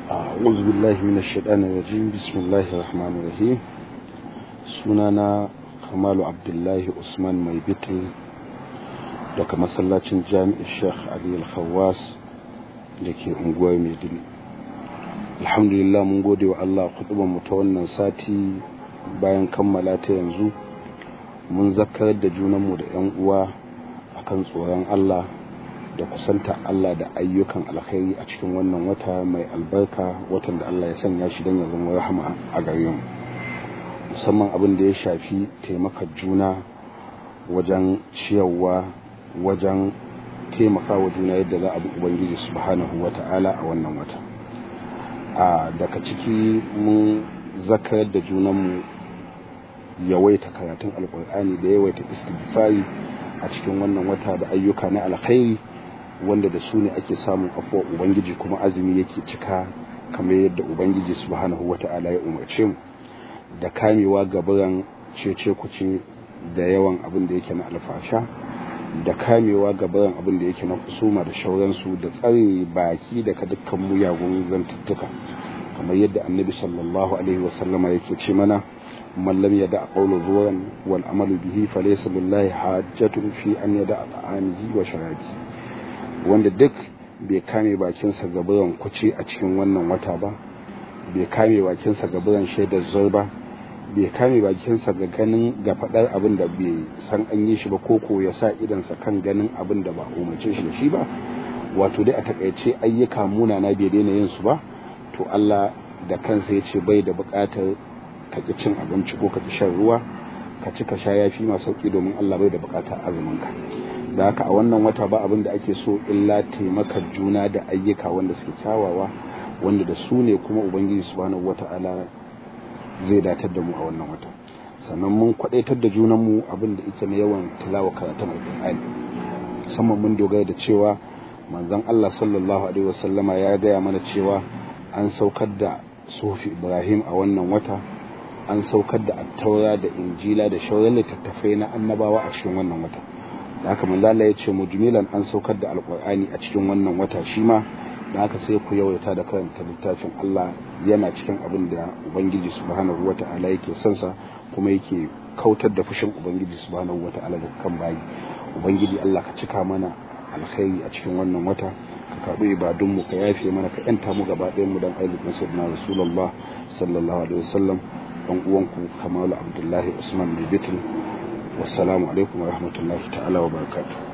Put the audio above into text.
أعوذ بالله من الشيطان الرجيم بسم الله الرحمن الرحيم sunana kamalu abdullahi usman mai bitil daga masallacin jami'ar sheikh ali al-khawas da ke unguwar maiduguri alhamdulillah mun gode wa allah kudubar mu ta wannan sati bayan kammala ta yanzu mun zakar da junanmu da 'yan uwa akan tsoron allah da kusanta allah da ayyukan alkhairi a cikin wannan wata mai albarka watan da allah ya sanya shi don ya zama rahama a gare mu musamman abin da ya shafi taimakar juna wajen ciyarwa wajen taimakawa juna yadda za a bi ubangiji subhanahu wa ta'ala a wannan wata a daga ciki mun zakar da junanmu yawaita karatun alkur'ani da yawaita istighfari a cikin wannan wata da ayyuka na alkhairi wanda da su ne ake samun afuwa ubangiji kuma azumi yake cika kamar yadda ubangiji subhanahu wa ta'ala ya umarce mu da kamewa gaburan cece kuce da yawan abin da yake na alfasha da kamewa gaburan abin da yake na kusuma da shauransu da tsare baki daga dukkan muyagun zantuttuka kamar yadda annabi sallallahu alaihi wasallama yake ce mana man lam yada qawlu zuwan wal amalu bihi falaysa lillahi hajjatun fi an yada ta'amihi wa sharabi wanda duk bai kame bakinsa gaburan kuce a cikin wannan wata ba bai kame bakinsa ga biran shaidar zai ba bai kame bakinsa ga ganin ga faɗar abin da bai san an yi shi ba koko ya sa idansa kan ganin abin da ba umarce shi da shi ba wato dai a takaice ayyuka munana bai daina yin su ba to Allah da kansa ya ce bai da buƙatar ka ki cin abinci ko ka ki shan ruwa ka ci ka sha yafi ma sauki domin Allah bai da buƙatar azumin ka da haka a wannan wata ba abin da ake so illa taimakar juna da ayyuka wanda suke kyawawa wanda da su ne kuma ubangiji subhanahu wata'ala zai datar da mu a wannan wata sannan mun kwadaitar da junanmu abin da ita na yawan tilawa karatun alƙur'ani musamman mun dogara da cewa manzon Allah sallallahu alaihi wasallama ya gaya mana cewa an saukar da sufi Ibrahim a wannan wata an saukar da attaura da injila da shauran littattafai na annabawa a cikin wannan wata da haka manzo Allah ya ce mujmilan an saukar da alƙur'ani a cikin wannan wata shi ma da haka sai ku yawaita da karanta littafin Allah yana cikin abin da Ubangiji subhanahu wata'ala yake son sa kuma yake kautar da fushin Ubangiji subhanahu wata'ala da kan bayi Ubangiji Allah ka cika mana alkhairi a cikin wannan wata ka karbi ibadun mu ka yafe mana ka yanta mu gaba ɗayan mu dan ayyukan sayyidina Rasulullah sallallahu alaihi wasallam dan uwanku Kamalu Abdullahi Usman Bibitul wassalamu alaikum wa rahmatullahi ta'ala wa barakatuh